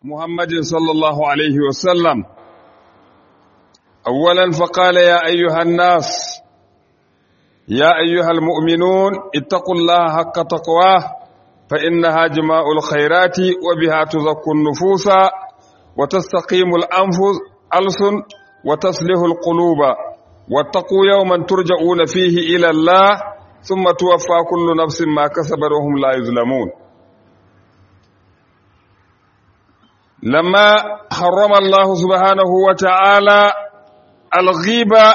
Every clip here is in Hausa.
محمد صلى الله عليه وسلم أولا فقال يا أيها الناس يا أيها المؤمنون اتقوا الله حق تقواه فإنها جماع الخيرات وبها تزكو النفوس وتستقيم الأنفس ألسن وتصلح القلوب واتقوا يوما ترجعون فيه إلى الله ثم توفى كل نفس ما كسبت وهم لا يظلمون لما حرم الله سبحانه وتعالى الغيبة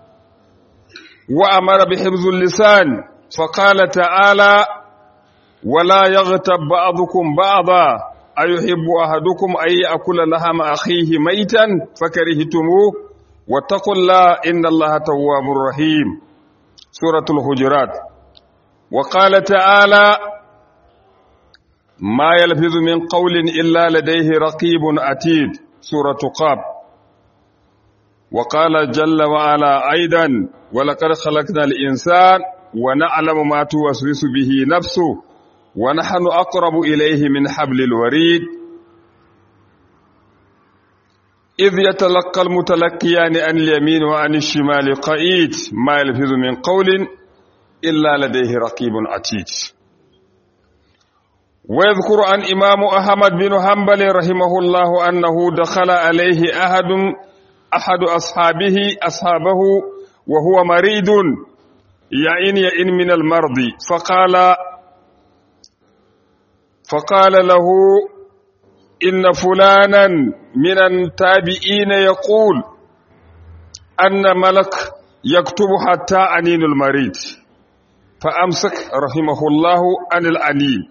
وأمر بحفظ اللسان فقال تعالى ولا يغتب بعضكم بعضا أيحب أحدكم أن يأكل لحم أخيه ميتا فكرهتموه واتقوا الله إن الله تواب رحيم سورة الحجرات وقال تعالى ما يلفظ من قول إلا لديه رقيب أتيد سورة قاب وقال جل وعلا أيضا ولقد خلقنا الإنسان ونعلم ما توسوس به نفسه ونحن أقرب إليه من حبل الوريد إذ يتلقى المتلقيان عن اليمين وعن الشمال قعيد ما يلفظ من قول إلا لديه رقيب عتيد ويذكر عن إمام أحمد بن حنبل رحمه الله أنه دخل عليه أحد أحد أصحابه أصحابه وهو مريض يعين يئن من المرض فقال فقال له إن فلانا من التابعين يقول أن ملك يكتب حتى عنين المريض فأمسك رحمه الله عن العنين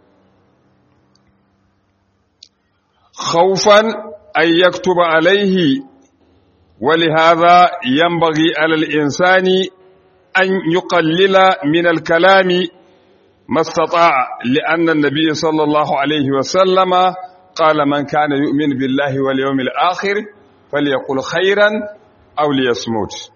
خوفا أن يكتب عليه ولهذا ينبغي على الإنسان أن يقلل من الكلام ما استطاع لأن النبي صلى الله عليه وسلم قال من كان يؤمن بالله واليوم الآخر فليقل خيرا أو ليصمت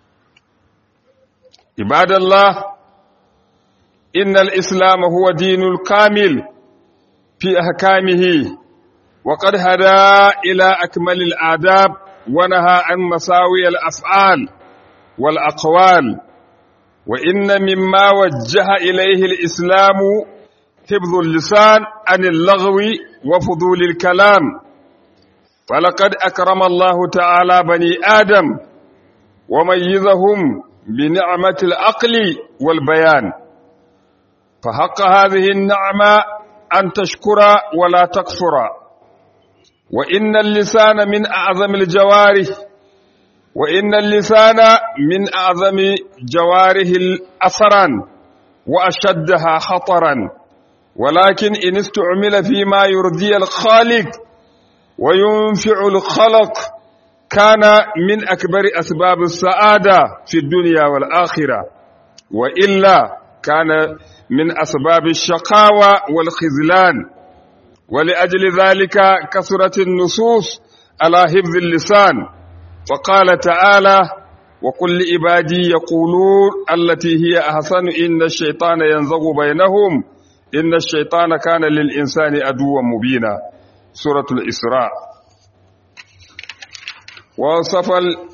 عباد الله إن الإسلام هو دين الكامل في أحكامه وقد هدى إلى أكمل الآداب ونهى عن مساوي الأفعال والأقوال وإن مما وجه إليه الإسلام حفظ اللسان عن اللغو وفضول الكلام فلقد أكرم الله تعالى بني آدم وميزهم بنعمة العقل والبيان فحق هذه النعمة أن تشكر ولا تكفر وإن اللسان من أعظم الجوارح وإن اللسان من أعظم جواره أثرا وأشدها خطرا ولكن إن استعمل فيما يرضي الخالق وينفع الخلق كان من أكبر أسباب السعادة في الدنيا والآخرة وإلا كان من أسباب الشقاوة والخذلان ولأجل ذلك كثرت النصوص على حفظ اللسان فقال تعالى وكل عبادي يقولون التي هي أحسن إن الشيطان ينزغ بينهم إن الشيطان كان للإنسان أدوا مبينا سورة الإسراء وصف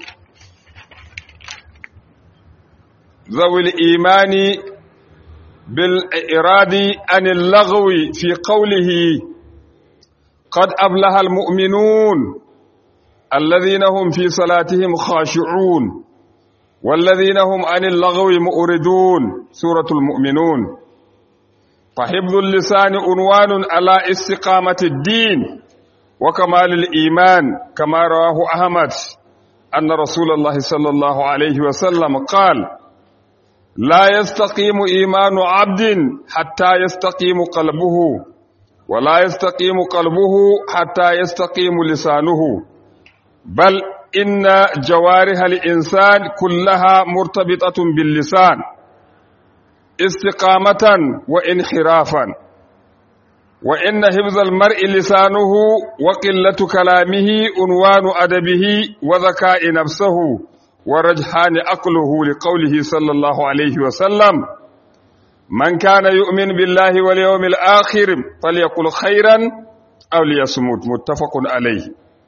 ذوي الإيمان بالإراد عن اللغو في قوله قد أبلها المؤمنون الذين هم في صلاتهم خاشعون والذين هم عن اللغو مؤردون سورة المؤمنون فحفظ اللسان عنوان على استقامة الدين وكمال الإيمان كما رواه أحمد أن رسول الله صلى الله عليه وسلم قال لا يستقيم إيمان عبد حتى يستقيم قلبه ولا يستقيم قلبه حتى يستقيم لسانه بل إن جوارح الإنسان كلها مرتبطة باللسان استقامة وانحرافا وإن حفظ المرء لسانه وقلة كلامه عنوان أدبه وذكاء نفسه ورجحان عقله لقوله صلى الله عليه وسلم من كان يؤمن بالله واليوم الآخر فليقل خيرا أو ليصمت متفق عليه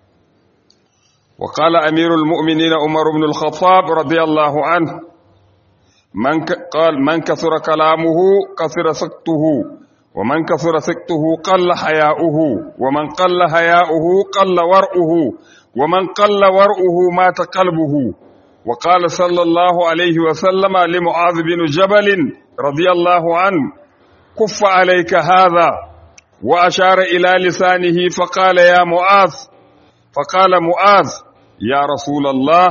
وقال أمير المؤمنين عمر بن الخطاب رضي الله عنه من ك... قال من كثر كلامه كثر سكته ومن كثر سكته قل حياؤه ومن قل حياؤه قل ورؤه ومن قل ورؤه مات قلبه وقال صلى الله عليه وسلم لمعاذ بن جبل رضي الله عنه كف عليك هذا وأشار إلى لسانه فقال يا معاذ فقال معاذ يا رسول الله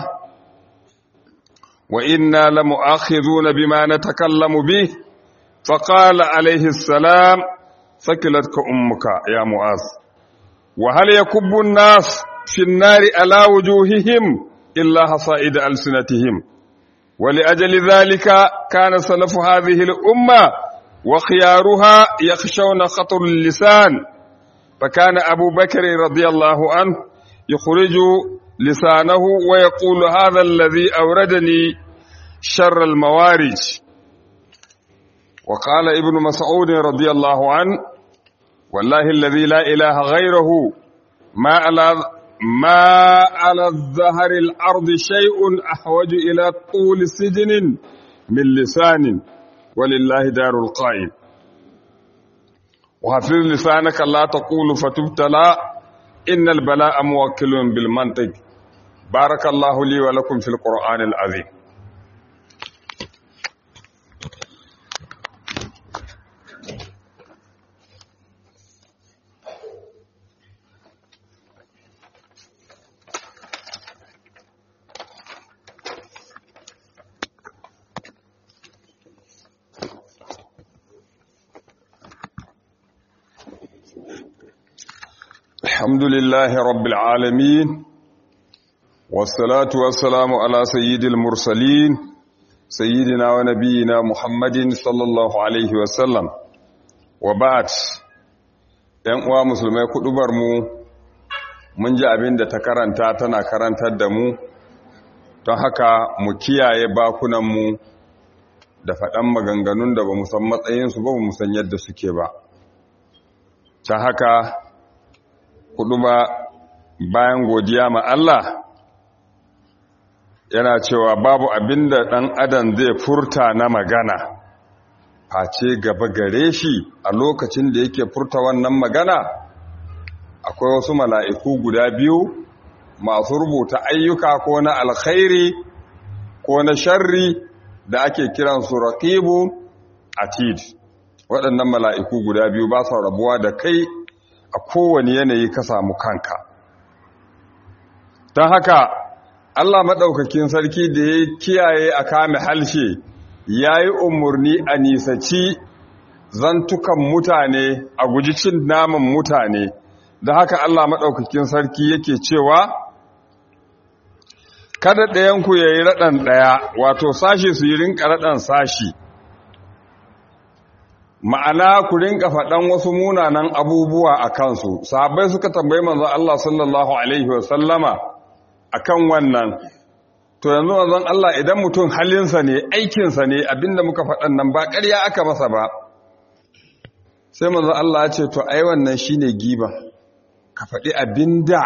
وإنا لمؤاخذون بما نتكلم به فقال عليه السلام ثكلتك أمك يا معاذ وهل يكب الناس في النار على وجوههم إلا حصائد ألسنتهم ولأجل ذلك كان سلف هذه الأمة وخيارها يخشون خطر اللسان فكان أبو بكر رضي الله عنه يخرج لسانه ويقول هذا الذي أوردني شر الموارج وقال ابن مسعود رضي الله عنه والله الذي لا إله غيره ما على ما على الظهر الأرض شيء أحوج إلى طول سجن من لسان ولله دار القائم وحفظ لسانك لا تقول فتبتلى إن البلاء موكل بالمنطق بارك الله لي ولكم في القرآن العظيم الحمد لله رب العالمين والصلاة والسلام على سيد المرسلين سيدنا ونبينا محمد صلى الله عليه وسلم وبعد ‘yan uwa musulmai kudubar mu mun ji abin da ta karanta tana karantar da mu don haka mu kiyaye bakunanmu da faɗan maganganun da ba mu san matsayinsu ba mu san yadda suke ba ta haka kudu ba bayan godiya ma Allah yana cewa babu abin da ɗan adam zai furta na magana face gaba gare shi a lokacin da yake furta wannan magana akwai wasu mala'iku guda biyu masu rubuta ayyuka ko na alkhairi ko na sharri da ake kiransu raqibu atid waɗannan mala'iku guda biyu ba sa rabuwa da kai a kowane yanayi ka samu kanka don haka Allah maɗaukakin sarki da ya kiyaye a kame halshe ya yi umarni a nisaci zantukan mutane a guji cin naman mutane da haka Allah maɗaukakin sarki yake cewa kada ɗayanku ya yi raɗan ɗaya wato sashi su yi rinka raɗan sashi ma'ana ku rinka faɗan wasu munanan abubuwa a kansu sahabbai suka tambayi manzon Allah sallallahu alaihi wasallama akan wannan to yanzu manzon Allah idan mutum halinsa ne aikinsa ne abinda muka faɗan nan ba ƙarya aka masa ba sai manzon Allah ya ce to ai wannan shine giba ka faɗi abinda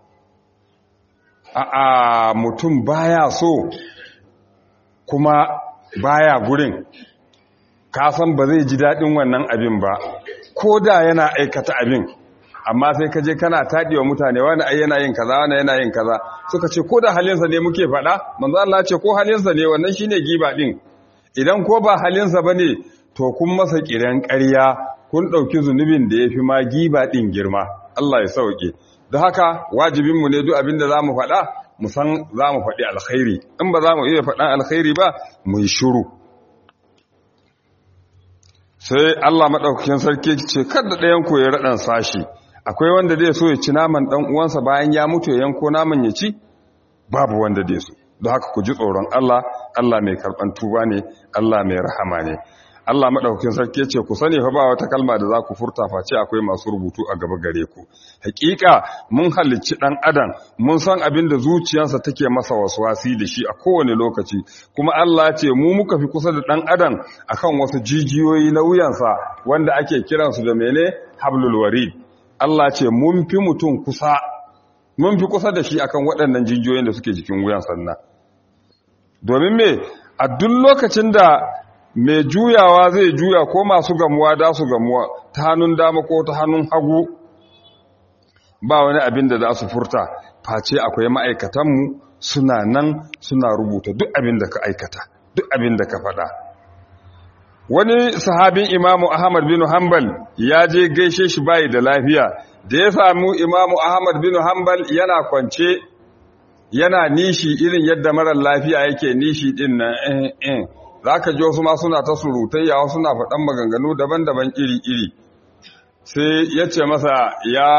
a a mutum baya so kuma baya gurin ka san ba zai ji daɗin wannan abin ba ko da yana aikata abin amma sai ka je kana taɗiwa mutane wani ai yana yin kaza wani yana yin kaza suka ce ko da halinsa ne muke faɗa manzo Allah ce ko halinsa ne wannan shine giba din idan ko ba halinsa bane to kun masa kiran ƙarya kun ɗauki zunubin da yafi ma giba din girma Allah ya sauke don haka wajibin mu ne duk abin da zamu faɗa mu san zamu faɗi alkhairi in ba zamu iya faɗan alkhairi ba mu yi shiru sai Allah maɗaukakin sarki ce kada ɗayan ku ya raɗan sashi akwai wanda zai so ya ci naman ɗan uwansa bayan ya mutu ya yanko naman ya ci babu wanda zai so don haka ku ji tsoron Allah Allah mai karɓan tuba ne Allah mai rahama ne Allah maɗaukakin sarki ce ku sani fa ba wata kalma da za ku furta face akwai masu rubutu a gaba gare ku hakika mun halicci ɗan adam mun san abin da zuciyarsa take masa waswasi da shi a kowane lokaci kuma Allah ce mu muka fi kusa da ɗan adam akan wasu jijiyoyi na wuyansa wanda ake kiransu da mene hablul warid Allah ce mun fi mutum kusa mun fi kusa da shi akan waɗannan jijiyoyin da suke jikin wuyan sannan domin me a duk lokacin da mai juyawa zai juya ko masu gamuwa da su gamuwa ta hannun dama ko ta hannun hagu ba wani abin da za su furta face akwai ma'aikatanmu suna nan suna rubuta duk abin da ka aikata duk abin da ka faɗa wani sahabin imamu ahmad bin hanbal ya je gaishe shi bayi da lafiya da ya samu imamu ahmad bin hanbal yana kwance yana nishi irin yadda marar lafiya yake nishi din nan eh eh za ka ji wasu ma suna ta surutayya wasu suna faɗan maganganu daban-daban iri-iri sai ya ce masa ya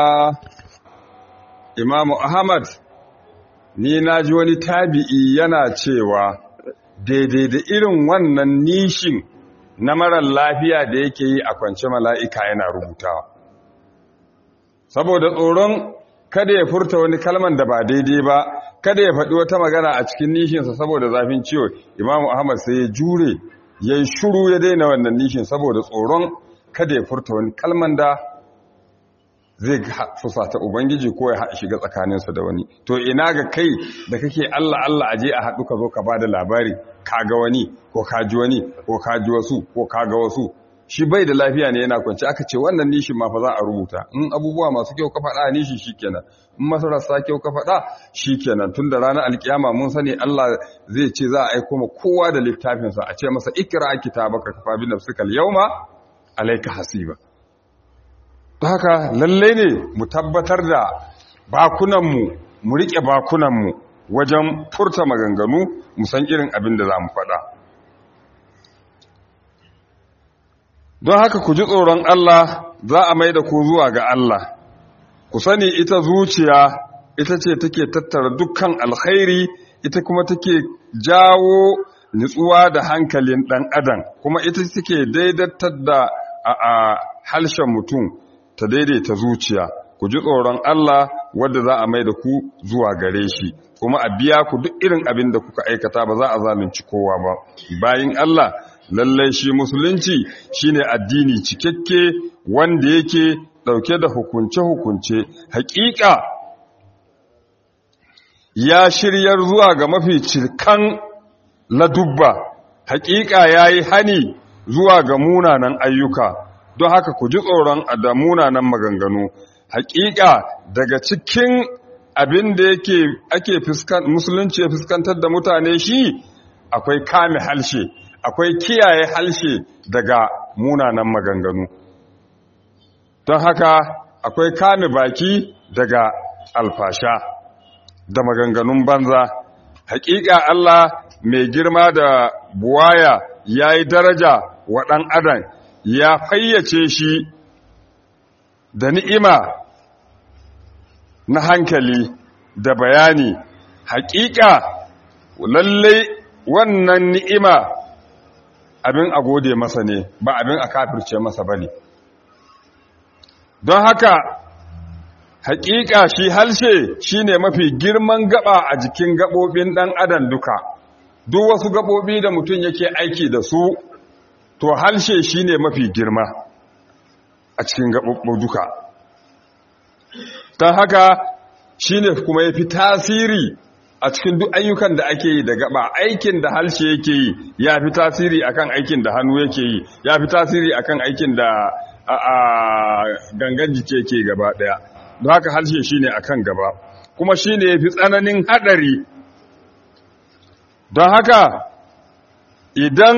imamu ahmad ni na ji wani tabi'i yana cewa daidai da irin wannan nishin na marar lafiya da yake yi a kwance mala'ika yana rubutawa saboda tsoron kada ya furta wani kalman da ba daidai ba kada ya faɗi wata magana a cikin nishinsa saboda zafin ciwo imamu ahmad sai ya jure ya yi shuru ya daina wannan nishin saboda tsoron kada ya furta wani kalman da zai fusata ubangiji ko ya shiga tsakaninsa da wani to ina ga kai da kake allah allah aje a haɗu ka zo ka ba da labari ka ga wani ko ka ji wani ko ka ji wasu ko ka ga wasu shi bai da lafiya ne yana kwanci aka ce wannan nishin ma fa za a rubuta in abubuwa masu kyau ka faɗa nishi shikenan in masararsa kyau ka faɗa shikenan tun da ranar alkiyama mun sani Allah zai ce za a aiko ma kowa da littafinsa a ce masa ikra kitabaka kafa bi nafsika al-yawma alayka hasiba to haka lalle ne mu tabbatar da bakunan mu mu rike bakunan mu wajen furta maganganu mu san irin abin da za mu faɗa don haka ku ji tsoron Allah za a mai da ku zuwa ga Allah ku sani ita zuciya ita ce take tattara dukkan alkhairi ita kuma take jawo nutsuwa da hankalin ɗan adam kuma ita take daidaitar da a halshen mutum ta daidaita zuciya ku ji tsoron Allah wadda za a mai da ku zuwa gare shi kuma a biya ku duk irin abin da kuka aikata ba za a zalunci kowa ba bayin Allah lallai shi musulunci shine addini cikakke wanda yake dauke da hukunce-hukunce hakika ya shiryar zuwa ga mafi cirkan ladubba hakika yayi hani zuwa ga munanan ayyuka don haka ku ji tsoron da munanan maganganu hakika daga cikin abin da yake ake musulunci ya fuskantar da mutane shi akwai kame halshe akwai kiyaye halshe daga munanan maganganu don haka akwai kame baki daga alfasha da maganganun banza hakika Allah mai girma da buwaya ya yi daraja wa ɗan adam ya fayyace shi da ni'ima na hankali da bayani hakika lallai wannan ni'ima abin a gode masa ne ba abin a kafirce masa ba ne don haka hakika shi halshe shine mafi girman gaba a jikin gabobin dan adam duka duk wasu gabobi da mutum yake aiki da su to halshe shine mafi girma a cikin gabobin duka don haka shine kuma yafi tasiri a cikin duk ayyukan da ake yi da gaba aikin da halshe yake yi ya fi tasiri akan aikin da hannu yake yi ya fi tasiri akan aikin da a gangan jike yake gaba daya don haka halshe shine akan gaba kuma shine yafi tsananin hadari don haka idan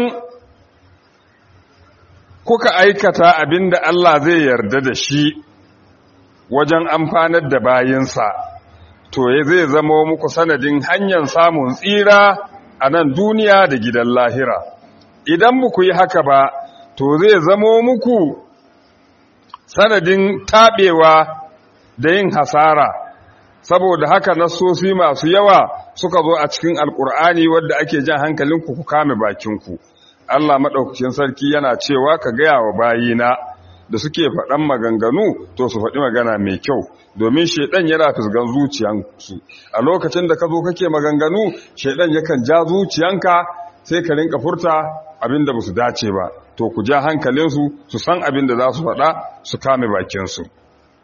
kuka aikata abinda Allah zai yarda da shi wajen amfanar da bayinsa to zai zama muku sanadin hanyar samun tsira a nan duniya da gidan lahira idan muku yi haka ba to zai zama muku sanadin taɓewa da yin hasara saboda haka nasosi masu yawa suka zo a cikin alkur'ani wadda ake jan hankalinku ku kame bakinku Allah maɗaukacin sarki yana cewa ka gaya wa bayina da suke faɗan maganganu to su faɗi magana mai kyau domin shaidan yana fisgan zuciyansu a lokacin da ka zo kake maganganu shaidan yakan ja zuciyanka sai ka rinka furta abin da ba su dace ba to ku ja hankalinsu su san abin da za su faɗa su kame bakinsu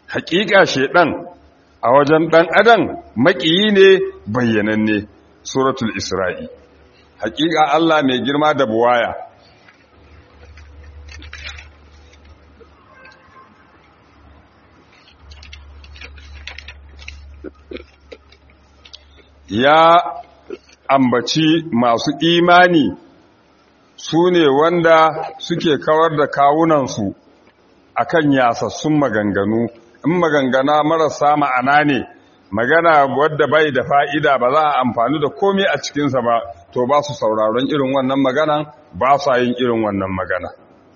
haƙiƙa shedan a wajen ɗan adam maƙiyi ne bayyananne suratul isra'i haƙiƙa Allah mai girma da buwaya ya ambaci masu imani su ne wanda suke kawar da kawunansu akan yasassun maganganu in magangana marasa ma'ana ne magana wadda bai da fa'ida ba za a amfani da komai a cikinsa ba to ba su sauraron irin wannan magana ba su yin irin wannan magana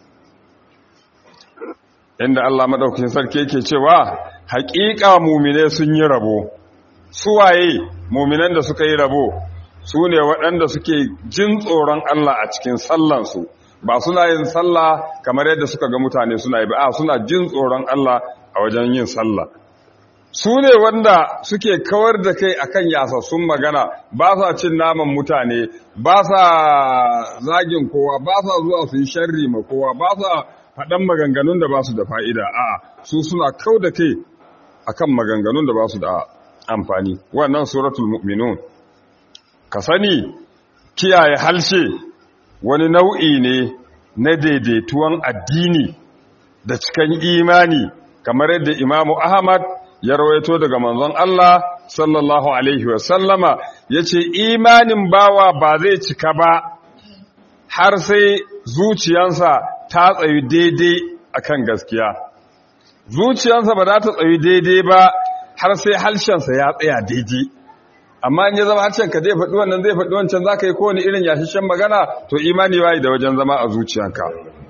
inda Allah maɗaukin sarki yake cewa haƙiƙa mumine sun yi rabo suwaye muminan da suka yi rabo su ne waɗanda suke jin tsoron Allah a cikin sallansu ba suna yin sallah kamar yadda suka ga mutane suna yi ba a suna jin tsoron Allah a wajen yin sallah su ne wanda suke kawar da kai akan yasassun magana ba sa cin naman mutane ba sa zagin kowa ba sa zuwa su yi sharri ma kowa ba sa faɗan maganganun da ba su da fa'ida a su suna kau da kai akan maganganun da ba su da amfani wannan suratul mu'minun ka sani kiyaye halshe wani nau'i ne na daidaituwan addini da cikan imani kamar yadda imamu ahmad ya rawaito daga manzon Allah sallallahu alaihi wasallama ya ce imanin bawa ba zai cika ba har sai zuciyansa ta tsayi daidai akan gaskiya zuciyansa ba za ta tsayi daidai ba har sai halshensa ya tsaya daidai amma in ya zama harshen ka zai faɗi wannan zai faɗi wancan za ka yi kowane irin yashishen magana to imani wayi da wajen zama a zuciyanka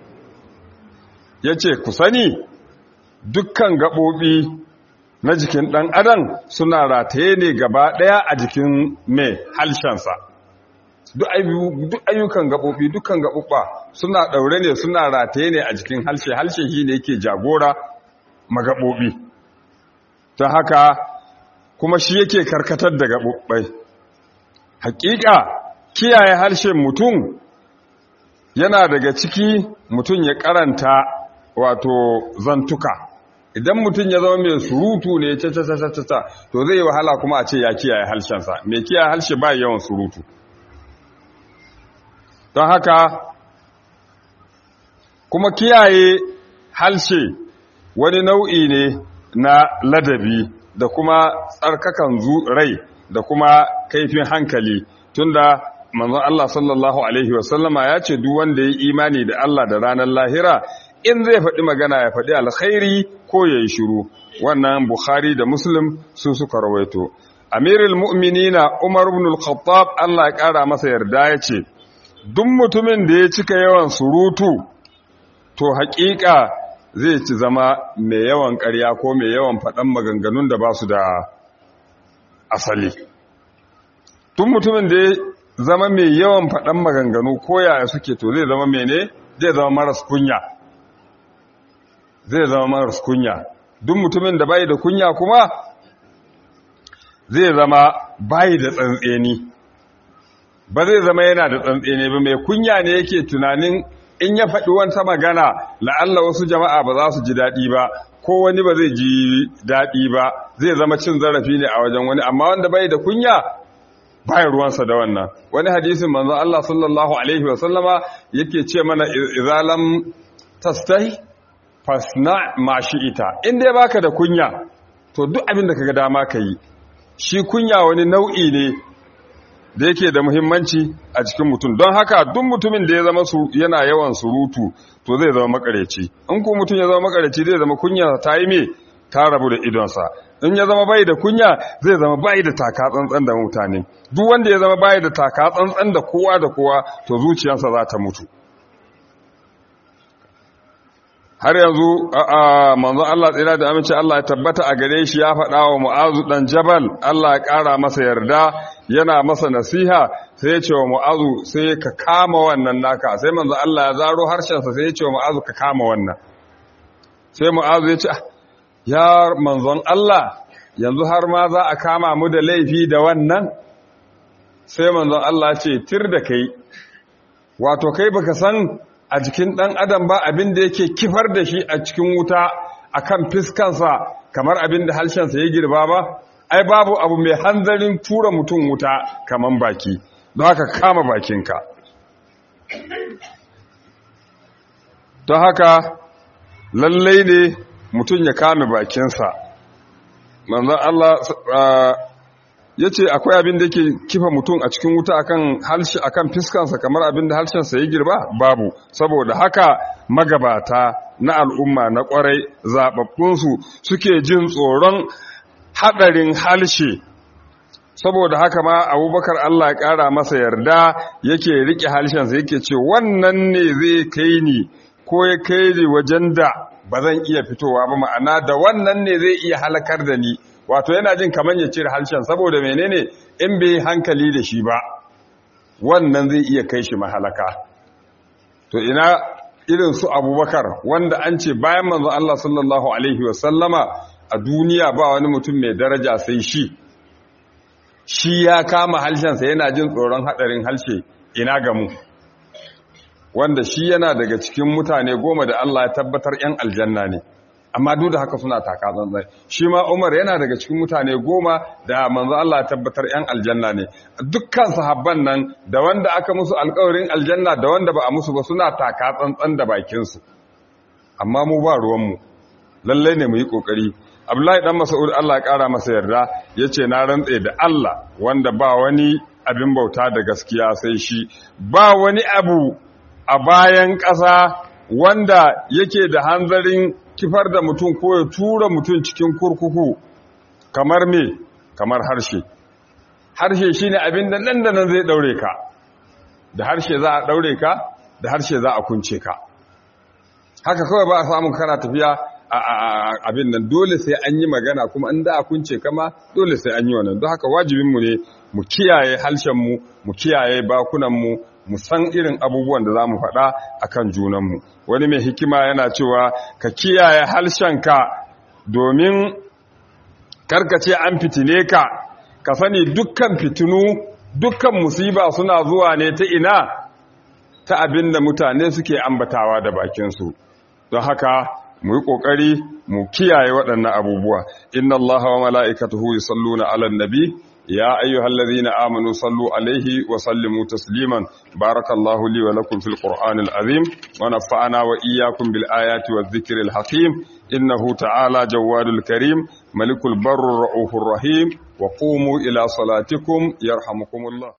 ya ce ku sani dukkan gaɓoɓi na jikin ɗan adam suna rataye ne gaba ɗaya a jikin mai halshensa duk ayyukan gaɓoɓi dukkan gaɓuɓɓa suna ɗaure ne suna rataye ne a jikin halshe halshe shi ne yake jagora magaɓoɓi ta haka kuma shi yake karkatar da gaɓuɓɓai hakika kiyaye harshen mutum yana daga ciki mutum ya karanta wato zantuka idan mutum ya zama mai surutu ne ta to zai yi wahala kuma a ce ya kiyaye harshensa mai kiyaye harshe ba yawan surutu don haka kuma kiyaye harshe wani nau'i ne na ladabi da kuma tsarkakan rai da kuma kaifin hankali tunda manzon Allah sallallahu alaihi wasallama ya ce duk wanda ya imani da Allah da ranar lahira in zai faɗi magana ya faɗi alkhairi ko ya yi shiru wannan bukhari da muslim su suka rawaito amirul mu'minina umar ibn al-khattab Allah ya ƙara masa yarda ya ce duk mutumin da ya cika yawan surutu to haƙiƙa zai ci zama mai yawan ƙarya ko mai yawan faɗan maganganun da ba su da asali tun mutumin da ya zama mai yawan faɗan maganganu ko yaya suke to zai zama mene zai zama maras kunya zai zama maras kunya duk mutumin da bai da kunya kuma zai zama bai da tsantseni ba zai zama yana da tsantseni ba mai kunya ne yake tunanin in ya faɗi wata magana la'alla wasu jama'a ba za su ji daɗi ba ko wani ba zai ji daɗi ba zai zama cin zarafi ne a wajen wani amma wanda bai da kunya bayan ruwansa da wannan wani hadisin manzon Allah sallallahu alaihi wa sallama yake ce mana izalam tastahi fasna ma ita in dai baka da kunya to duk abin da kaga dama yi. shi kunya wani nau'i ne da yake da muhimmanci a cikin mutum don haka duk mutumin da ya zama su yana yawan surutu to zai zama makareci in ku mutum ya zama makareci zai zama kunya ta yi me ta rabu da idonsa in ya zama bai da kunya zai zama bai da taka tsantsan da mutane duk wanda ya zama bai da taka tsantsan da kowa da kowa to zuciyarsa za ta mutu har yanzu a manzon Allah tsira da amince Allah ya tabbata a gare shi ya faɗa wa Mu'azu dan Jabal Allah ya ƙara masa yarda yana masa nasiha sai ya ce wa Mu'azu sai ka kama wannan naka sai manzon Allah ya zaro harshensa sai ya ce wa Mu'azu ka kama wannan sai Mu'azu ya ce ya manzon Allah yanzu har ma za a kama mu da laifi da wannan sai manzon Allah ce tir da kai wato kai baka san a jikin ɗan adam ba abin da yake kifar da shi a cikin wuta a kan fiskansa kamar abin da harshensa ya girba ba ai babu abu mai hanzarin tura mutum wuta kaman baki don haka kama bakinka don haka lallai ne mutum ya kame bakinsa manzan Allah ya ce akwai abin da ke kifa mutum a cikin wuta akan halshi akan fiskansa kamar abin da harshensa ya girba babu saboda haka magabata na al'umma na kwarai zababbunsu suke jin tsoron haɗarin halshe saboda haka ma abubakar Allah ya ƙara masa yarda yake riƙe halshensa yake ce wannan ne zai kai ni ko ya kai ni wajen da ba zan iya fitowa ba ma'ana da wannan ne zai iya halakar da ni wato yana jin kamar ya cire harshen saboda menene in bai hankali da shi ba wannan zai iya kai shi mahalaka to ina irin su abubakar wanda an ce bayan manzo Allah sallallahu alaihi wasallama a duniya ba wani mutum mai daraja sai shi shi ya kama harshensa yana jin tsoron hadarin harshe ina gamu wanda shi yana daga cikin mutane goma da Allah ya tabbatar 'yan aljanna ne amma duk da haka suna taka zanzai shi ma Umar yana daga cikin mutane goma da manzo Allah ya tabbatar 'yan aljanna ne dukkan sahabban nan da wanda aka musu alƙawarin aljanna da wanda ba a musu ba suna taka tsantsan da bakin su amma mu ba ruwan mu lalle ne mu yi kokari Abdullahi dan Mas'ud Allah ya kara masa yarda yace na rantse da Allah wanda ba wani abin bauta da gaskiya sai shi ba wani abu a bayan ƙasa wanda yake da hanzarin kifar da mutum ko ya tura mutum cikin kurkuku kamar me kamar harshe harshe shine abin da nan da nan zai daure ka da harshe za a daure ka da harshe za a kunce ka haka kawai ba a samun kana tafiya abin nan dole sai an yi magana kuma an da a kunce kama dole sai an yi wannan don haka wajibinmu ne mu kiyaye harshenmu mu kiyaye bakunanmu mu san irin abubuwan da za mu faɗa a kan junanmu wani mai hikima yana cewa ka kiyaye harshenka domin karkace an fitine ka ka sani dukkan fitinu dukkan musiba suna zuwa ne ta ina ta abin da mutane suke ambatawa da bakinsu don haka mu yi ƙoƙari mu kiyaye waɗannan abubuwa inna allaha wa mala'ikatuhu yusalluna 'alan nabi يا أيها الذين آمنوا صلوا عليه وسلموا تسليما بارك الله لي ولكم في القرآن العظيم ونفعنا وإياكم بالآيات والذكر الحكيم إنه تعالى جواد الكريم ملك البر الرؤوف الرحيم وقوموا إلى صلاتكم يرحمكم الله